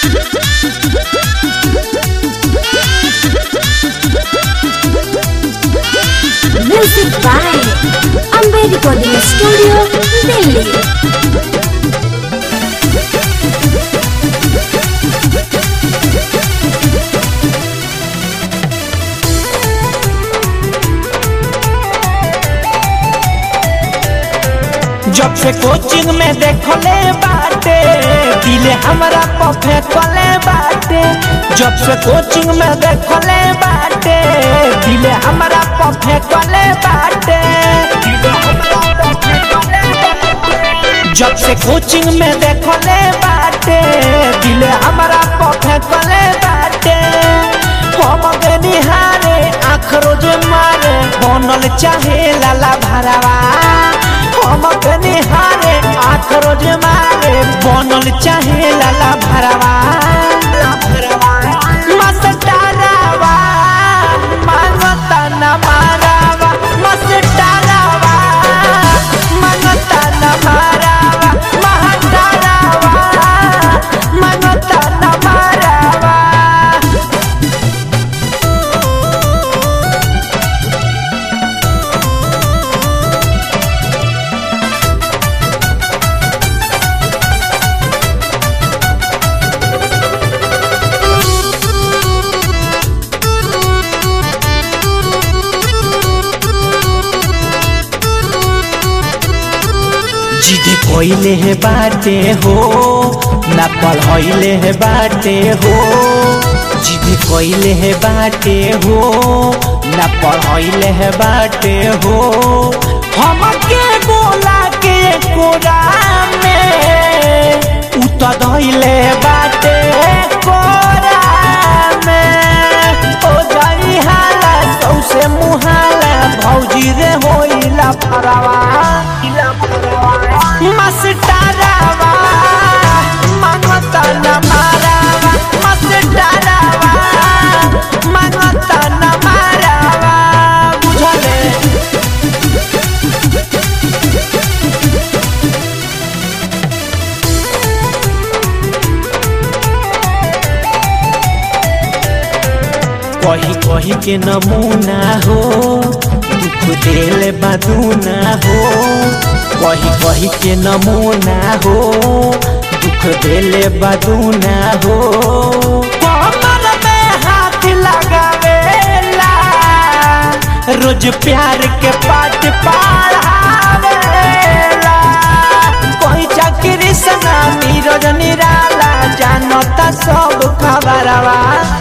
Music by Amber Recording Studio, Delhi. जब से coaching में देखले बाटे दिले हमरा पफे कले बाटे जब से कोचिंग में देखले बाटे दिले हमरा पफे कले बाटे जब से कोचिंग में देखले बाटे दिले हमरा पफे कले बाटे हम गे निहारे आँख रोज मारे बनल चाहे लाला भरावा हम गे निहारे आँख रोज मारे बनल चाहे लाला भरावा मस्टरावा मांगता न मारावा मस्टरावा मांगता न मारावा महटरावा मांगता न मारावा जिदे कोइले है बाटे हो ना पढ़ाइले है बाटे हो जिदे कोइले है बाटे हो ना पढ़ाइले है बाटे हो हमके बोला के कोरा में उतर धइले बाटे कोरा में ओ जाई हाला सौसे मुहाला भौजी रे होइला फरावा मस्टरावा मांगता न मारावा मस्टरावा मांगता न मारावा बुझले कही कही के नमूना हो दुख दिल बदूना हो कही कही के नमूना हो दुख दिल बदूना हो कमर में हाथ लगावेला रोज प्यार के पाठ पढ़ावेला कोई चाकरी सना नीरज निराला जानता सब खबरवा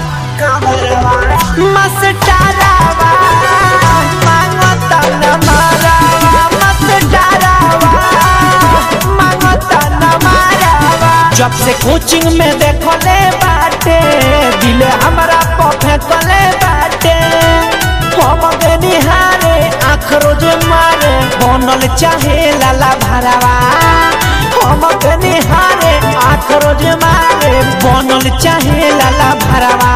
मस्टरावा मांगता न मारावा मस्टरावा मांगता न मारावा जब से कोचिंग में देखले बाटे दिल हमरा पफे कले बाटे हम गे निहारे आँख रोज मारे बनल चाहे लाला भरावा हम गे निहारे आँख रोज मारे बनल चाहे लाला भरावा